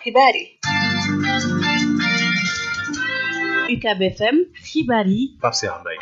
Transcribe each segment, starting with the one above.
xibaar yi UCAB FM xibaar yi Pape Cheikh Mbaye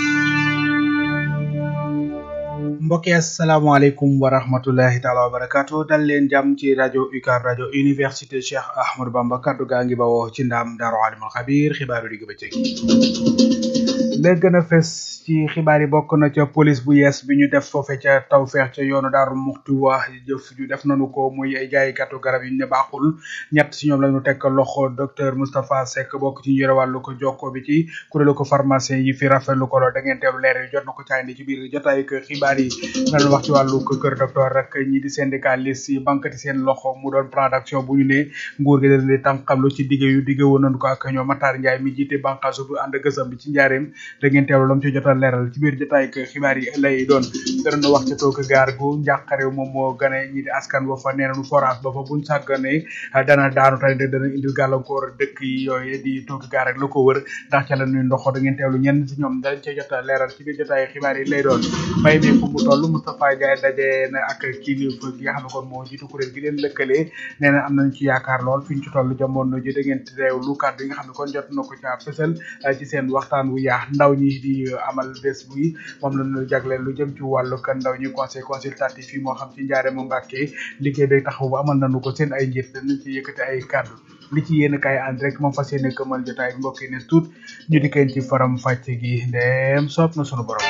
mbokki asalaamaaleykum wa rahmatullahi taala wa barakaatu dal leen jàmm ci rajo UCAB rajo université Cheikh Ahmadou Bamba kaddu gaa ngi bawoo ci ndaam Daaru Alimul Xabiir xibaaru digg bëccëg la gën a fes ci xibaar yi bokk na ca police bu yees bi ñu def foofe ca tawfeex ca yoonu daaru muxti wax jëf ju def nañu ko muy ay jaaykatu garab yi ñu ne baaxul ñett si ñoom la ñu tekk loxo docteur Moustapha Seck bokk ci ñu yore wàllu ko jokko bi ci kuréelu ko pharmacien yi fi rafetlu ko lool da ngeen teewlu leer yi jot na ko caandi ci biir jotaay ko xibaar yi nañu wax ci wàllu ko kër docteur rek ñi di syndicaliste yi bankati seen loxo mu doon plan d'action bu ñu ne nguur gi dañ di tànqamlu ci digge yu digge woon nañu ko ak ñoom Matar Ndiaye mi jiite banqaasu bu ànd gësam bi ci njaareem da ngeen teewlu lam ci jot a leeral ci biir jotaay ko xibaar yi lay doon danañu wax ci toog gaar gu njàqare moom moo gane ñi di askan ba fa nee nañu forage ba fa buñ sàgganee dana daanu tey dana indil gàllankoor dëkk yi yooyu di toog gaar ak la ko wër ndax ca la ñuy ndoxo da ngeen teewlu ñenn si ñoom dañ ca jot a leeral ci biir jotaay xibaar yi lay doon mbay mi fu mu toll Moustapha Ndiaye daje na ak kilifa gi nga xam ne kon moo jiitu kuréel gi leen lëkkalee nee na am nañ ci yaakaar lool fi ñu ci toll jamono ji da ngeen teewlu kàddu yi nga xam ne kon jot na ko ca fësal ci seen waxtaan wu yaax ndaw ñi di amal bés bi moom la ñu jagleel lu jëm ci wàllu kan ndaw ñi conseil consultatif yi moo xam ci njaare mu Mbàkke liggéey bay taxaw ba amal nañu ko seen ay njiit dañu ci yëkkati ay kàddu li ci yéen kaay ànd rek moom fas yéene këmal jotaay bi mbokk yi ne tuut ñu di kenn ci faram fàcc gi ndeem soob na sunu borom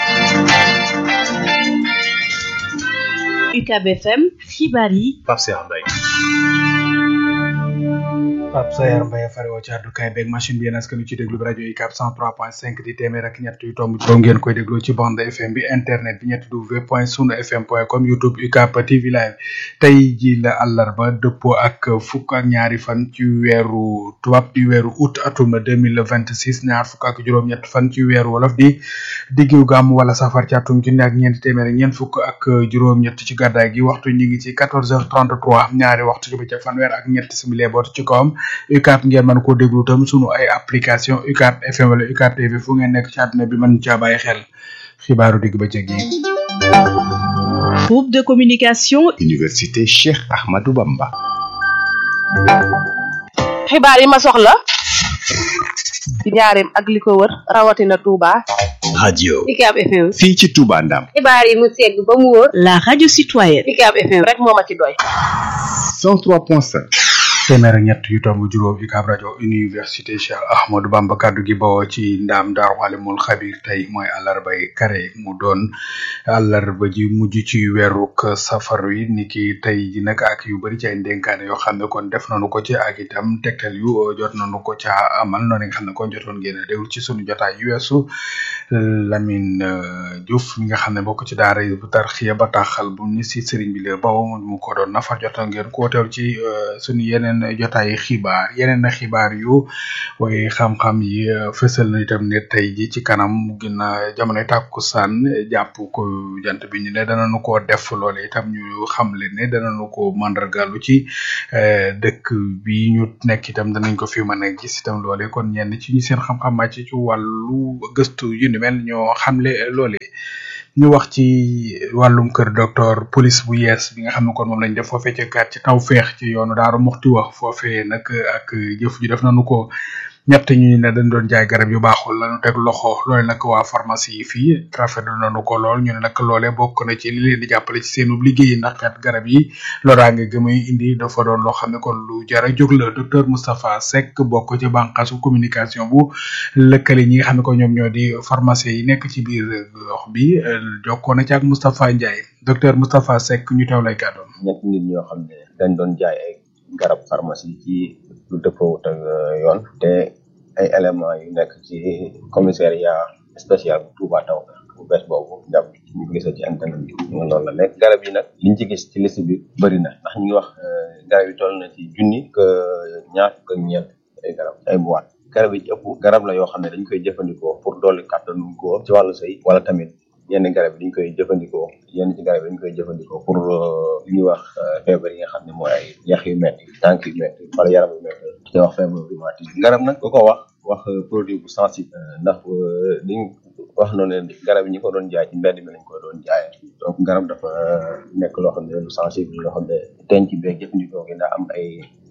UCAB FM xibaar yi Pape Cheikh Mbaye Pape Sayar Mbaye fare woo ci àddukaay beeg machine bi yéen askan ci déglu bi rajo UCAB 103.5 di téeméer ak ñett yu tomb juróom ngeen koy dégloo ci bande FM bi internet bi ñetti w point sunu fm point com youtube UCAB TV live tey ji la àllarba dëppoo ak fukk ak ñaari fan ci weeru tubaab di weeru août atum 2026 ñaar fukk ak juróom-ñett fan ci weeru wolof di diggu gàmm wala safar ci atum junni ak ñeenti téeméer ak ñeent fukk ak juróom-ñett ci gàddaay gi waxtu ñu ngi ci 14h33 ñaari waxtu ci bëccëg fanweer ak ñett simili boot ci kawam UCAB ngeen mën koo déglu tam sunu ay application UCAB FM wala UCAB TV fu ngeen nekk ci àdduna bi mën caa bàyyi xel xibaaru digg bëccëg yi. groupe de communication Université Cheikh Ahmadou Bamba. xibaar yi ma soxla ci njaareem ak li ko wër rawatina Touba. radio UCAB FM. fii ci Touba Ndam. xibaar yi mu segg ba mu wóor. la radio citoyenne UCAB FM rek moo ma ci doy. 103.5. téeméer ak ñett yu tomb juróom UCAB rajo université Cheikh Ahmadou Bamba kaddu gi bawoo ci ndaam Daaru Alimul Xabiir tey mooy àllarbay kare mu doon àllarba ji mujj ci weeruk safar wi ni ki tey ji nag ak yu bëri ci ay ndénkaane yoo xam ne kon def nañu ko ci ak itam tegtal yu jot nañu ko ca amal noonu nga xam ne kon jotoon ngeen a déglu ci sunu jotaay yu weesu Lamine Diouf mi nga xam ne bokk ci daara yi bu tarxiya ba taxal bu ni si sëriñ bi la bawoo mu ko doon nafar jotoon ngeen ko teew ci sunu yeneen jotaay xibaar yeneen xibaar yu waaye xam-xam yi fësal na itam ne tey ji ci kanam gina jamono tàkkusaan jàpp ko jant bi ñu ne danañu ko def loole itam ñu xam leen ne danañu ko mandargalu ci dëkk bi ñu nekk itam danañ ko fi mën a gis itam loole kon ñenn ci ñu seen xam-xam màcc ci wàllu gëstu yu ni mel ñoo xamle loole ñu wax ci wàllum kër docteur police bu yees bi nga xam ne kon moom lañ def foofee ca kat ci taw feex ci yoonu daaru muxti wax foofee nag ak jëf ju def nañu ko ñett ñu ne dañ doon jaay garab yu baaxul lañu teg loxo loole nag waa pharmacie yi fii rafetlu nañu ko lool ñu ne nag loole bokk na ci li leen di jàppale ci seenu liggéey ndax kat garab yi loraange gëmuy indi dafa doon loo xam ne kon lu jara jóg la docteur Moustapha Seck bokk ci bànqaasu communication bu lëkkale ñi nga xam ne ko ñoom ñoo di pharmacie yi nekk ci biir gox bi jokkoo na ci ak Moustapha Ndiaye docteur Moustapha Seck ñu teew lay kàddoon. ñett nit ñoo xam ne dañ doon jaay ay garab pharmacie ci lu dëppoo ak yoon te ay éléments yu nekk ci commissariat spécial bu Touba taw bu bees boobu jàpp ñu gis ci internet bi noonu la nekk garab yi nag liñ ci gis ci liste bi bëri na ndax ñu ngi wax garab yi toll na ci junni que ñaar fukk ak ñeent ay garab ay boîte garab yi ci ëpp garab la yoo xam ne dañ koy jëfandikoo pour dolli kàttanu góor ci wàllu sëy wala tamit yenn garab yi dañ koy jëfandikoo yenn ci garab yi dañ koy jëfandikoo pour li ñuy wax feebar yi nga xam ne mooy ay yax yu metti tànk yu metti wala yaram yu metti ci wax feebar rhumatisme garab nag ku ko wax wax produit bu sensible ndax liñ wax noonu ne garab yi ñi ko doon jaay ci mbedd mi lañ ko doon jaayee donc garab dafa nekk loo xam ne lu sensible loo xam ne denc beeg jëfandikoo gi daa am ay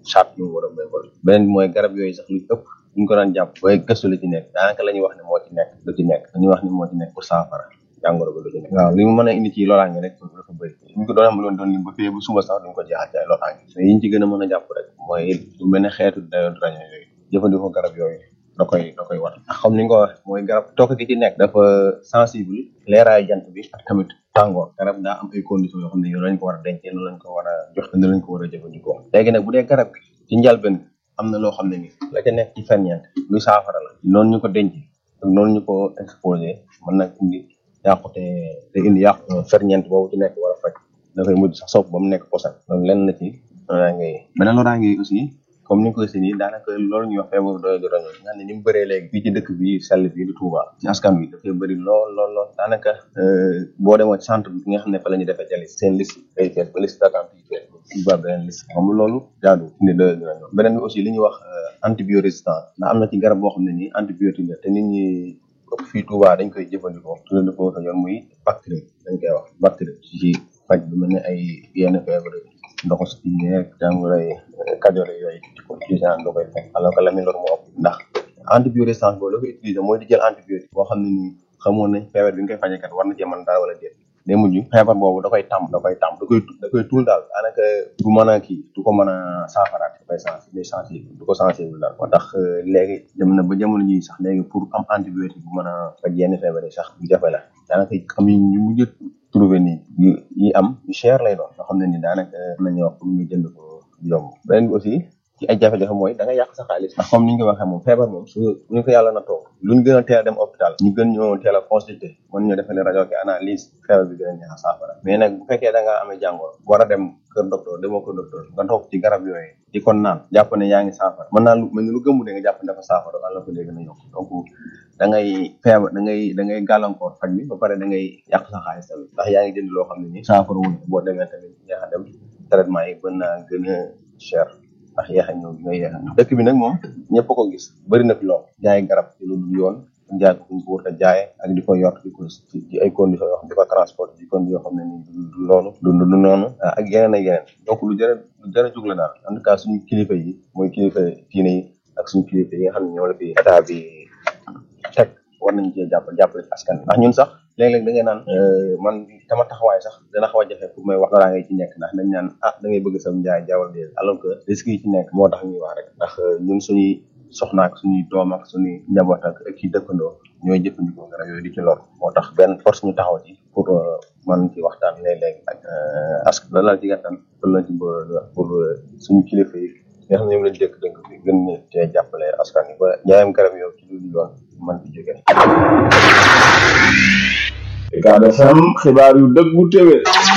charte yu mu war a méngol beneen bi mooy garab yooyu sax lu ëpp ñu ko daan jàpp booy gëstu la ci nekk daanaka la ñuy wax ne moo ci nekk lu ci nekk dañuy wax ni moo ci nekk pour saafara jàngoro ba lu ci nekk waaw li mu mën a indi ci loraange rek dafa bëri ñu ko doon am loon doon lim ba fii ba suba sax duñ ko jeexal ci ay loraange mais yiñ ci gën a mën a jàpp rek mooy lu mel ne xeetu dayoon raño yooyu jëfandikoo garab yooyu da koy da koy war ndax comme ni nga ko wax mooy garab tokk gi ci nekk dafa sensible leeraayu jant bi ak tamit tàngoor garab daa am ay conditions yoo xam ne yow lañ ko war a dencee noonu lañ ko war a jox te lañ ko war a jëfandikoo léegi nag bu dee garab gi ci njalben am na loo xam ne ni la ca nekk ci ferñeent luy saafara la noonu ñu ko denc ak noonu ñu ko exposé mën na indi yàqute te indi yàq ferñeent boobu ci nekk war a faj dafay mujj sax sopp ba mu nekk posan loolu lenn la ci loraange yi beneen loraange yi aussi comme ni nga ko gisee nii daanaka loolu ñuy wax feebaru doy di roño nga xam ne ni mu bëree léegi fii ci dëkk bi sell bi di Touba ci askan wi dafay bëri lool lool lool daanaka boo demoo centre bi nga xam ne fa la ñuy defee jalis seen liste day fees ba liste d'attente yi fees ba beneen liste xam loolu jaadu indi doy di roño beneen bi aussi li ñuy wax antibiorésistance ndax am na ci garab boo xam ne nii antibiotique la te nit ñi ëpp fii Touba dañ koy jëfandikoo tudde dafa ko yoon muy bactérie dañ koy wax bactérie ci faj lu mel ne ay yenn feebar ndoxu si yeeg jàngoroy kajole yooyu di ko utiliser da koy fekk alors que la mi lor moo ëpp ndax antibiorésistance boobu la koy utiliser mooy di jël antibiotique boo xam ne nii xamoon nañ feebar bi nga koy fajekat war na cee mën dara wala déet day mujj feebar boobu da koy tàmm da koy tàmm da koy da koy tuul daal daanaka du mën a kii du ko mën a saafaraat da koy sensi day sensible du ko sensible daal moo tax léegi dem na ba jamono ji sax léegi pour am antibiotique bu mën a faj yenn feebar yi sax du jafe la daanaka am yi ñu mujj trouvé nii yi yi am yu cher lay doon yoo xam ne ni daanaka nañu wax pour ñu jënd ko yomb beneen bi aussi ci ay jafe-jafe mooy da nga yàq sa xaalis ndax comme ni ñu ko waxee moom feebar moom su ñu ko yàlla na toog luñ gën a teel a dem hôpital ñu gën ñoo teel a consulter mën ñoo defale rajo ki analyse feebar bi gën a neex a saafara mais nag bu fekkee da nga amee jàngoro war a dem kër docteur demoo kër docteur nga toog ci garab yooyu di kon naan jàpp ne yaa ngi saafara mën naa lu mel ni lu gëmmu de nga jàpp ne dafa saafara wala ko léegi na yokk donc da ngay feebar da ngay da ngay gàllankoor faj bi ba pare da ngay yàq sa xaalis tamit ndax yaa ngi jënd loo xam ne ni saafara wul boo demee tamit yaa dem traitement yi mën naa gën a cher ndax yeex a ñëw bi nga yeex a ñëw dëkk bi nag moom ñëpp ko gis bëri na fi lool jaay garab ci lu dul yoon jaay ko fuñ ko war a jaaye ak di ko yor di ko ci ay conditions yoo xam di ko transport di conditions yoo xam ne ni du loolu du du noonu ak yeneen ak yeneen donc lu jërë lu jërë jug la daal en tout cas suñu kilifa yi mooy kilifa diine yi ak suñu kilifa yi nga xam ne ñoo la fi état bi teg war nañ cee jàpp jàppale askan ndax ñun sax léeg-léeg da ngay naan man sama taxawaay sax dana xaw a jafe pour may wax loraa ngay ci nekk ndax dañ naan ah da ngay bëgg sam njaay jaawal dee alors que risque yi ci nekk moo tax ñuy wax rek ndax ñun suñuy soxna ak suñuy doom ak suñuy njaboot ak ak ci dëkkandoo ñooy jëfandikoo garab yooyu di ci lor moo tax benn force ñu taxaw ci pour man ci waxtaan léeg-léeg ak ask la laal ci gàttan loolu lañ ci pour suñu kilifa yi nga xam ne ñoom lañ dëkk dëkk bi gën ñu cee jàppale askan yi ba njaayam garab yow ci lu yoon man fi jóge Ucab FM xibaar yu dëggu téwé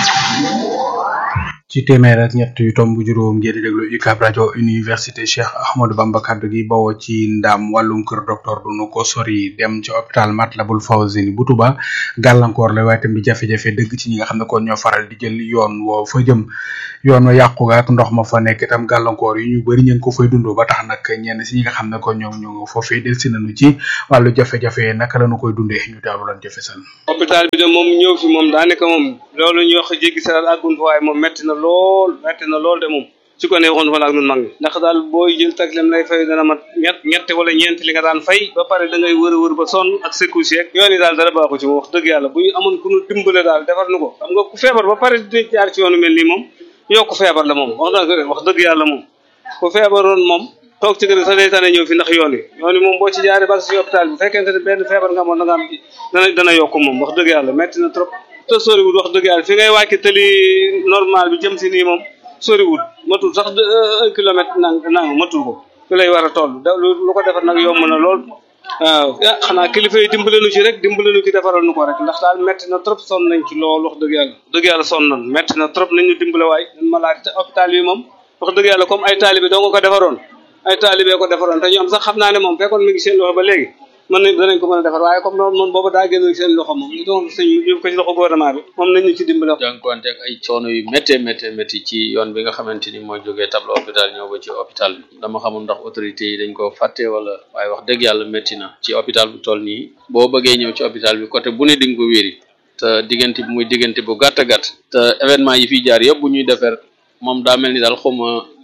ci téeméer ak ñett yu tomb juróom ngeen di déglu UCAB rajo université Cheikh Ahmadou Bamba kaddu gi bawoo ci ndam wàllum kër docteur du nu ko sori dem ci hôpital Matlaboul Fawzeyni bu Touba gàllankoor la waaye tam di jafe-jafe dëgg ci ñi nga xam ne kon ñoo faral di jël yoon woo fa jëm yoon wa yàqu ga ak ndox ma fa nekk itam gàllankoor yi ñu bëri ñeen ko fay dund ba tax nag ñenn si ñi nga xam ne kon ñoom ñoo foofee del si nañu ci wàllu jafe-jafe naka lañu koy dundee ñu teewlu lan jafe san hôpital bi de moom ñëw fi moom daanaka moom loolu ñuy wax jéggi saral àggun fa waaye moom metti na lool metti na lool de moom su ko neexoon fa la ak nun mag ñi ndax daal booy jël taxi lay fay dana mat ñett ñetti wala ñeenti li nga daan fay ba pare da ngay wër a wër ba sonn ak secousse yeeg yoon yi daal dara baaxu ci moom wax dëgg yàlla bu ñu amoon ku ñu dimbale daal defar nu ko xam nga ku feebar ba pare di jaar ci yoonu mel nii moom yokk feebar la moom wax dëgg wax dëgg yàlla moom ku feebaroon moom toog ci kër sa day tane ñëw fi ndax yoon yi yoon yi moom boo ci jaaree ba si hôpital bi fekkente ne benn feebar nga amoon da nga am dana dana yokk moom wax dëgg yàlla metti na trop te soriwul wax dëgg yàlla fi ngay wàcc tëli normal bi jëm si nii moom soriwul matul sax un kilomètre nang nang matul ko fi lay war a toll da lu ko defar nag yomb na lool waaw ah xanaa kilifa yi dimbale nu ci rek dimbale nu ci defaral nu ko rek ndax daal metti na trop sonn nañ ci lool wax dëgg yàlla dëgg yàlla sonn nañ metti na trop nañ ñu dimbale waay ñun malade te hôpital bi moom wax dëgg yàlla comme ay taalibe doo nga ko defaroon ay taalibe ko defaroon te ñoom sax xam naa ne moom fekkoon mi ngi seen loxo ba léegi mën nañ danañ ko mën a defar waaye comme noonu moom boobu daa génn seen loxo moom ñu doon sëñ ñu ko ci loxo gouvernement bi moom nañ ñu ci dimbale jànkuwante ak ay coono yu méttee méttee métti ci yoon bi nga xamante ni mooy jógee tableau hôpital ñëw ba ci hôpital bi dama xamul ndax autorité yi dañ ko fàtte wala waaye wax dëgg yàlla métti na ci hôpital bu toll nii boo bëggee ñëw ci hôpital bi côté bu ne di nga ko wéri te diggante bi muy diggante bu gàtt gàtt te événement yi fiy jaar yëpp bu ñuy defar moom daa mel ni daal xawma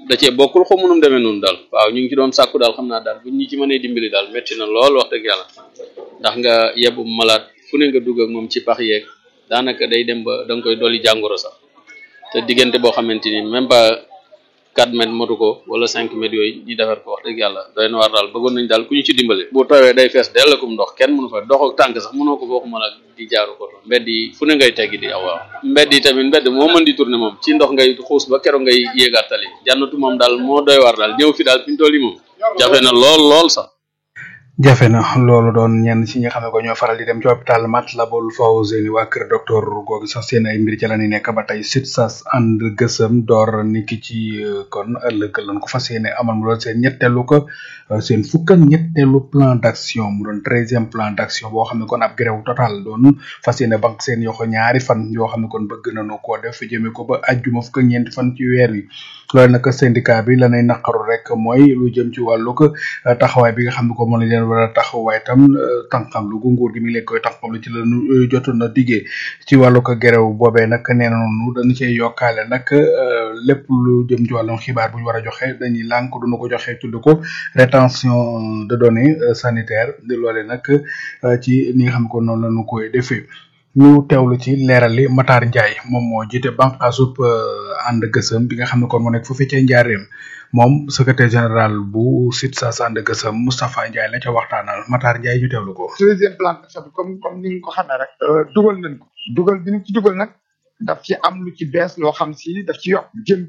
da cee bokkul xaw munum demee noonu daal waaw ñu ngi ci doon sàkku daal xam naa daal buñ ñu ci mënee dimbali daal métti na lool wax dëgg yàlla ndax nga yebbu malaat fu ne nga dugg ak moom ci pax yeeg daanaka day dem ba da nga koy dolli jàngoro sax te diggante boo xamante ni même pas 4 mètres motu ko wala 5 mètres yooyu ñu defar ko wax dëgg yàlla doy na waar daal bëggoon nañ daal ku ñu ci dimbali bu tawee day fees dell akum ndox kenn mënu fa dox ak tànk sax mënoo ko waxuma la di jaaru ko mbedd yi fu ne ngay teggi di aw waaw mbedd yi tamit mbedd moo mën di tourner moom ci ndox ngay xuus ba keroog ngay yéegaat tali jànnatu moom daal moo doy waar daal ñëw fi daal fi ñu toll yi moom jafe na lool lool sax jafe na loolu doon ñenn ci ñi nga xam ne ko ñoo faral di dem ci hôpital Matlaboul Fawzeyni waa kër docteur googu sax seen ay mbir ci la ñuy nekk ba tey SUTSAS ànd gësëm door niki ci kon ëllëg lañ ko fas yéene amal mu doon seen ñetteelu ko seen fukk ak ñetteelu plan d'action mu doon treizième plan d'action boo xam ne kon ab grève total doon fas yéene banque seen yoxo ñaari fan yoo xam ne kon bëgg nañu koo def jëmee ko ba ajjuma fukk ak ñeenti fan ci weer wi loolu nag syndicat bi lanay naqaru rek mooy lu jëm ci wàllu ko taxawaay bi nga xam ne ko mën leen war a taxawaay tam tànqam lu gu nguur gi mi ngi leen koy tànqam lu ci la ñu jotoon na diggee ci wàllu ko gerew boobee nag nee nañu dañu cee yokkaale nag lépp lu jëm ci wàllum xibaar bu ñu war a joxe dañuy lànk duñu ko joxe tudd ko rétention de données sanitaires di loole nag ci ni nga xam ne ko noonu la ñu koy defee ñu teewlu ci leeral li Matar Ndiaye moom moo jiite banqaasub ànd gësëm bi nga xam ne kon moo nekk foofu ca njaareem moom secrétaire général bu SUTSAS ànd gësëm Moustapha Ndiaye la ca waxtaanal Matar Ndiaye ñu teewlu ko. deuxième plan d'action bi comme comme ni nga ko xamee rek. dugal nañ ko dugal bi ñu ci dugal nag daf ci am lu ci bees loo xam si daf ci yokk jëm